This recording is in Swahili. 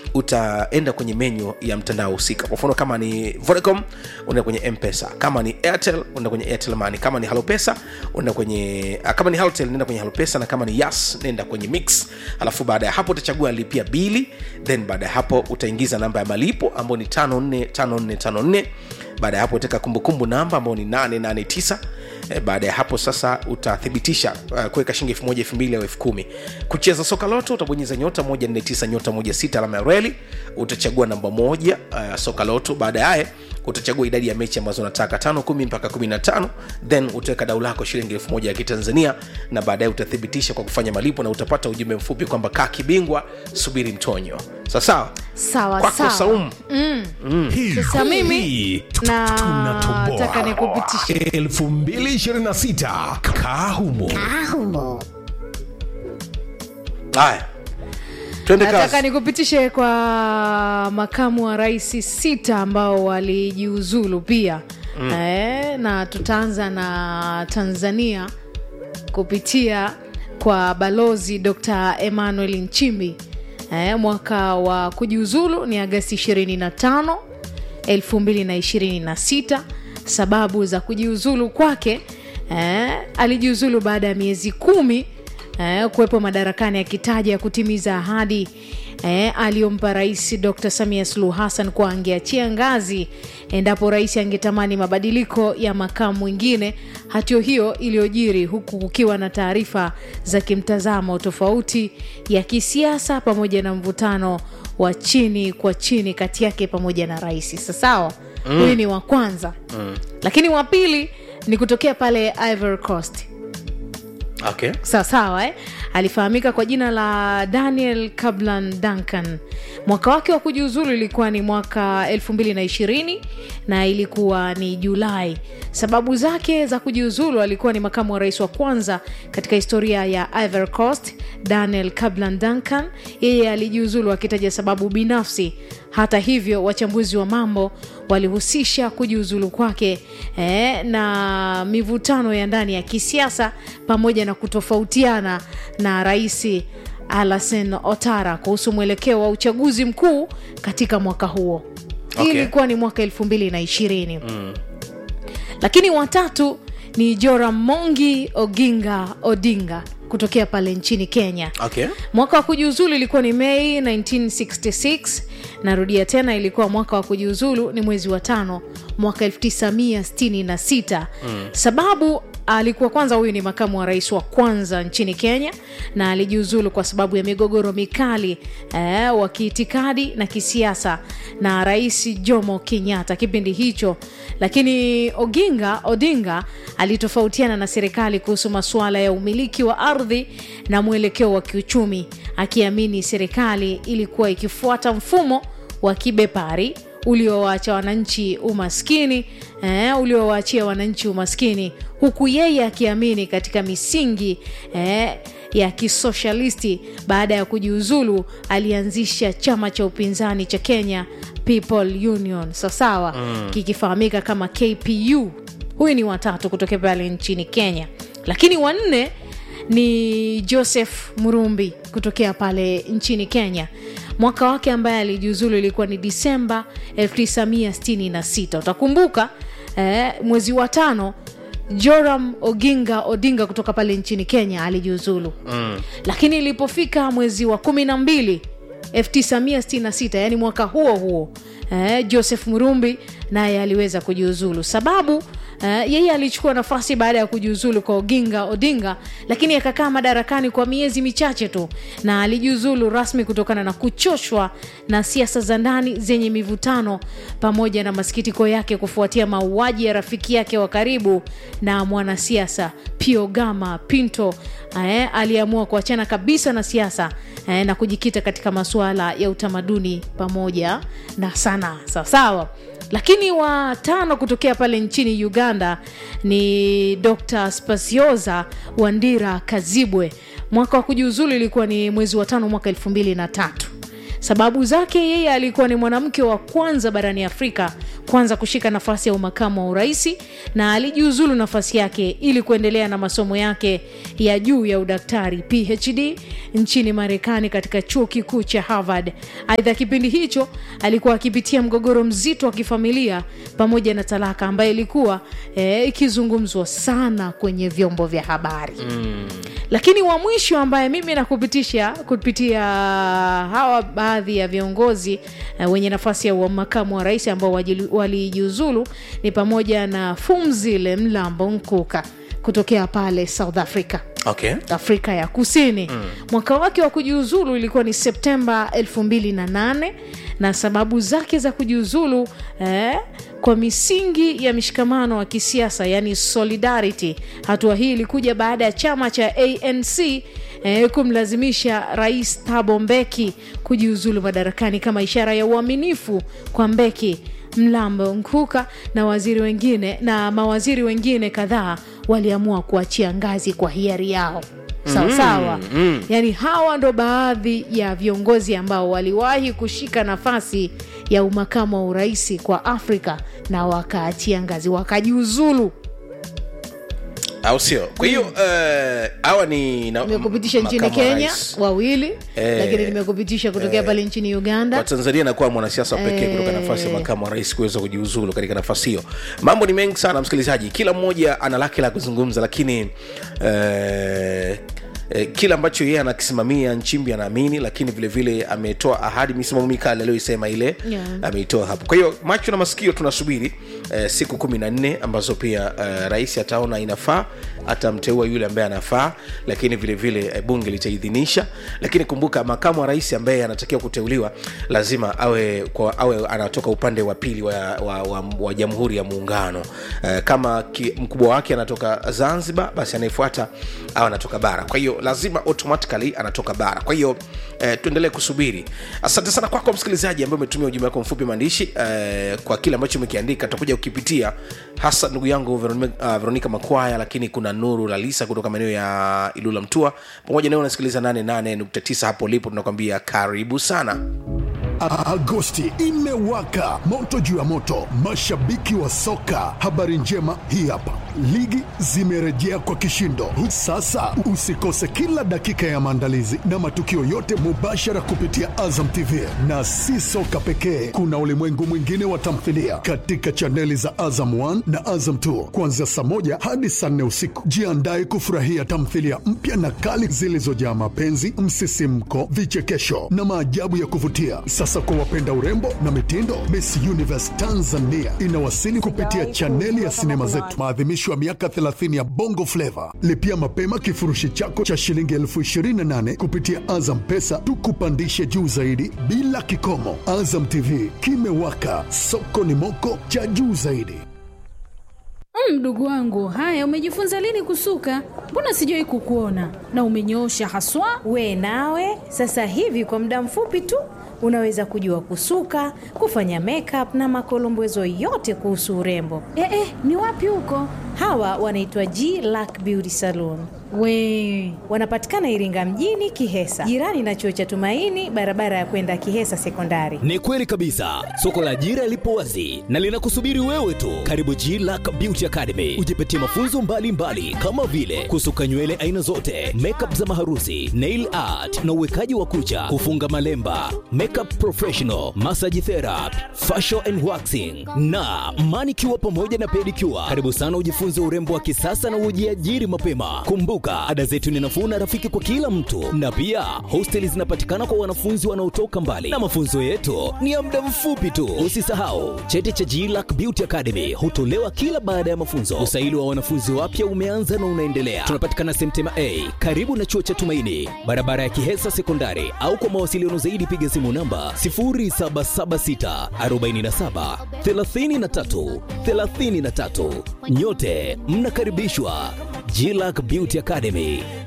utaenda kwenye menyu ya mtandao husika kwa mfano kama ni vodacom unaenda kwenye mpesa kama ni airtel unaenda kwenye airtel money kama ni halopesa unaenda kwenye ah, kama ni halotel nenda kwenye halopesa na kama ni yas nenda kwenye mix alafu baada ya hapo utachagua lipia bili then baada ya hapo utaingiza namba ya malipo ambayo ni 545454 baada ya hapo utaweka kumbukumbu namba ambayo ni 889 Eh, baada ya hapo sasa utathibitisha uh, kuweka shilingi elfu moja elfu mbili au elfu kumi kucheza soka loto utabonyeza nyota 149 nyota 16 alama ya reli utachagua namba moja uh, soka loto baadaye utachagua idadi ya mechi ambazo unataka tano kumi mpaka kumi na tano then utaweka dau lako shilingi elfu moja ya kitanzania na baadaye utathibitisha kwa kufanya malipo na utapata ujumbe mfupi kwamba kaa kibingwa subiri mtonyo sasawa sawa kwako sawa saumu Hii- Sasa mimi hii tu- na- tunatoboa. nataka nikupitishe. 2026 kaa humo haya twende nataka kazi nikupitishe kwa makamu wa rais sita ambao walijiuzulu pia mm. eh, na tutaanza na tanzania kupitia kwa balozi dr emmanuel nchimbi eh, mwaka wa kujiuzulu ni agasti 25 2026 sababu za kujiuzulu kwake eh, alijiuzulu baada ya miezi kumi eh, kuwepo madarakani akitaja kutimiza ahadi eh, aliyompa rais dr samia suluhu hassan kuwa angeachia ngazi endapo rais angetamani mabadiliko ya makamu mwingine hatio hiyo iliyojiri huku kukiwa na taarifa za kimtazamo tofauti ya kisiasa pamoja na mvutano wa chini kwa chini kati yake pamoja na rais sasawa huyu mm. ni wa kwanza mm. lakini wa pili ni kutokea pale ivory coast okay. sawa sawa eh? alifahamika kwa jina la daniel kablan duncan mwaka wake wa kujiuzulu ilikuwa ni mwaka 220 na ilikuwa ni julai sababu zake za kujiuzulu alikuwa ni makamu wa rais wa kwanza katika historia ya ivory coast daniel kablan duncan yeye alijiuzulu akitaja sababu binafsi hata hivyo wachambuzi wa mambo walihusisha kujiuzulu kwake eh, na mivutano ya ndani ya kisiasa pamoja na kutofautiana na rais alasen otara kuhusu mwelekeo wa uchaguzi mkuu katika mwaka huo hii Okay. ilikuwa ni mwaka elfu mbili na ishirini mm. lakini watatu ni joramongi oginga odinga kutokea pale nchini kenya Okay. mwaka wa kujiuzulu ilikuwa ni mei 1966 narudia tena ilikuwa mwaka wa kujiuzulu ni mwezi wa tano mwaka 1966 mm. sababu alikuwa kwanza huyu ni makamu wa rais wa kwanza nchini kenya na alijiuzulu kwa sababu ya migogoro mikali eh, wa kiitikadi na kisiasa na rais jomo kenyatta kipindi hicho lakini oginga odinga alitofautiana na serikali kuhusu masuala ya umiliki wa ardhi na mwelekeo wa kiuchumi akiamini serikali ilikuwa ikifuata mfumo wa kibepari uliowaacha wananchi umaskini eh, uliowaachia wananchi umaskini huku yeye akiamini katika misingi eh, ya kisoshalisti baada ya kujiuzulu alianzisha chama cha upinzani cha kenya people union sawasawa mm. kikifahamika kama kpu huyu ni watatu kutokea pale nchini kenya lakini wanne ni joseph murumbi kutokea pale nchini kenya mwaka wake ambaye alijiuzulu ilikuwa ni disemba 1966 utakumbuka eh, mwezi wa tano joram oginga odinga kutoka pale nchini kenya alijiuzulu mm. lakini ilipofika mwezi wa kumi na mbili 1966 yani mwaka huo huo eh, joseph murumbi naye aliweza kujiuzulu sababu eh, yeye alichukua nafasi baada ya kujiuzulu kwa oginga odinga lakini akakaa madarakani kwa miezi michache tu na alijiuzulu rasmi kutokana na kuchoshwa na siasa za ndani zenye mivutano pamoja na masikitiko yake kufuatia mauaji ya rafiki yake wa karibu na mwanasiasa piogama pinto eh, aliamua kuachana kabisa na siasa eh, na kujikita katika masuala ya utamaduni pamoja na sanaa sawasawa lakini wa tano kutokea pale nchini uganda ni dr spasioza wandira kazibwe mwaka wa kujiuzulu ilikuwa ni mwezi wa tano mwaka elfu mbili na tatu sababu zake yeye alikuwa ni mwanamke wa kwanza barani afrika kwanza kushika nafasi ya umakamu wa uraisi na alijiuzulu nafasi yake ili kuendelea na masomo yake ya juu ya udaktari phd nchini marekani katika chuo kikuu cha harvard aidha kipindi hicho alikuwa akipitia mgogoro mzito wa kifamilia pamoja na talaka ambayo ilikuwa eh, ikizungumzwa sana kwenye vyombo vya habari mm. lakini wa mwisho ambaye mimi nakupitisha kupitia hawa baadhi ya viongozi uh, wenye nafasi ya wa- makamu wa rais ambao wajili- walijiuzulu ni pamoja na fumzile mlambo nkuka kutokea pale south africa okay afrika ya kusini mm. mwaka wake wa kujiuzulu ilikuwa ni septemba 28 na sababu zake za kujiuzulu eh, kwa misingi ya mishikamano wa kisiasa yani solidarity hatua hii ilikuja baada ya chama cha anc eh, kumlazimisha rais thabo mbeki kujiuzulu madarakani kama ishara ya uaminifu kwa mbeki mlambo nkuka na waziri wengine na mawaziri wengine kadhaa waliamua kuachia ngazi kwa hiari yao sawa sawa mm, mm. yaani hawa ndo baadhi ya viongozi ambao waliwahi kushika nafasi ya umakamu wa uraisi kwa afrika na wakaachia ngazi wakajiuzulu au sio kwa hiyo eh, hawa ni na- nimekupitisha nchini makamu wa kenya rais. wawili Eh, lakini nimekupitisha kutokea pale nchini uganda kwa tanzania nakuwa mwanasiasa wa pekee kutoka nafasi ya makamu wa rais kuweza kujiuzulu katika nafasi hiyo mambo ni mengi sana msikilizaji kila mmoja ana lake la kuzungumza lakini eh, eh, kile ambacho yeye anakisimamia nchimbi anaamini lakini vilevile ametoa ahadi misimamo mikali aliyoisema ile Yeah. ameitoa hapo kwa hiyo macho na masikio tunasubiri eh, siku kumi na nne ambazo pia eh, rais ataona inafaa atamteua yule ambaye anafaa lakini vilevile vile, eh, bunge litaidhinisha lakini kumbuka makamu wa rais ambaye anatakiwa kuteuliwa lazima awe kwa, awe anatoka upande wa pili wa, wa, wa, wa jamhuri ya muungano eh, kama ki, mkubwa wake anatoka zanzibar basi anayefuata au anatoka bara kwa hiyo lazima automatically anatoka bara kwa hiyo eh, tuendelee kusubiri asante sana kwako msikilizaji ambaye umetumia ujumbe wako mfupi maandishi eh, kwa kile ambacho umekiandika tutakuja ukipitia hasa ndugu yangu veronica, uh, veronica makwaya lakini kuna nuru lalisa kutoka maeneo ya ilula mtua pamoja nawe unasikiliza 88.9 hapo ulipo tunakwambia karibu sana A- Agosti imewaka moto juu ya moto, mashabiki wa soka. Habari njema hii hapa, ligi zimerejea kwa kishindo. Sasa usikose kila dakika ya maandalizi na matukio yote mubashara kupitia Azam TV, na si soka pekee, kuna ulimwengu mwingine wa tamthilia katika chaneli za Azam 1 na Azam 2 kuanzia saa moja hadi saa nne usiku. Jiandae kufurahia tamthilia mpya na kali zilizojaa mapenzi, msisimko, vichekesho na maajabu ya kuvutia. Sasa kwa wapenda urembo na mitindo, Miss Universe Tanzania inawasili kupitia chaneli ya sinema zetu, maadhimisho ya miaka 30 ya Bongo Flava. Lipia mapema kifurushi chako cha shilingi elfu 28 kupitia Azam Pesa, tukupandishe juu zaidi bila kikomo. Azam TV kimewaka, soko ni moko cha juu zaidi. Mm, Mdogo wangu, haya umejifunza lini kusuka? Mbona sijawahi kukuona na umenyoosha haswa. We nawe sasa hivi kwa muda mfupi tu unaweza kujua kusuka, kufanya makeup na makolombezo yote kuhusu urembo. Eh, eh, ni wapi huko? Hawa wanaitwa G Lack Beauty Salon. We Wanapatikana Iringa mjini Kihesa, jirani na chuo cha Tumaini, barabara ya kwenda Kihesa Sekondari. Ni kweli kabisa, soko la ajira lipo wazi na linakusubiri wewe tu. Karibu G Lack Beauty Academy, ujipatie mafunzo mbalimbali mbali, kama vile kusuka nywele aina zote, makeup za maharusi, nail art na uwekaji wa kucha, kufunga malemba, makeup professional, massage therapy, facial and waxing na manicure pamoja na pedicure. Karibu sana ujifunze urembo wa kisasa na ujiajiri mapema. Kumbuka, ada zetu ni nafuu na rafiki kwa kila mtu, na pia hosteli zinapatikana kwa wanafunzi wanaotoka mbali, na mafunzo yetu ni ya muda mfupi tu. Usisahau cheti cha GLAC Beauty Academy hutolewa kila baada ya mafunzo. Usaili wa wanafunzi wapya umeanza na unaendelea. Tunapatikana Semtema A karibu na chuo cha Tumaini, barabara ya Kihesa Sekondari, au kwa mawasiliano zaidi piga simu namba 0776 47 33 33. Nyote mnakaribishwa GLAC Beauty Academy.